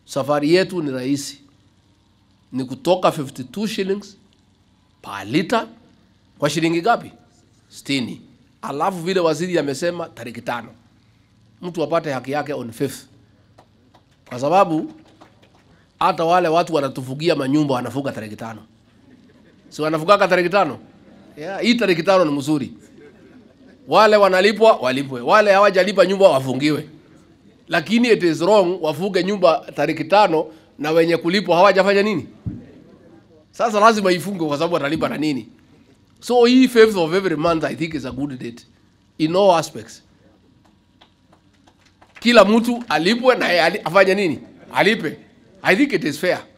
safari yetu ni rahisi, ni kutoka 52 shillings per liter kwa shilingi ngapi? 60. Alafu vile waziri amesema tariki tano mtu apate haki yake on fifth, kwa sababu hata wale watu wanatufugia manyumba wanafuga tariki tano, si wanafugaga tariki tano? Yeah, hii tariki tano ni mzuri. Wale wanalipwa walipwe, wale hawajalipa nyumba wafungiwe, lakini it is wrong wafuge nyumba tariki tano na wenye kulipwa hawajafanya nini. Sasa lazima ifungwe kwa sababu watalipa na nini. So hii fifth of every month I think is a good date in all aspects. Kila mtu alipwe na yeye ali- afanye nini? Alipe. I think it is fair.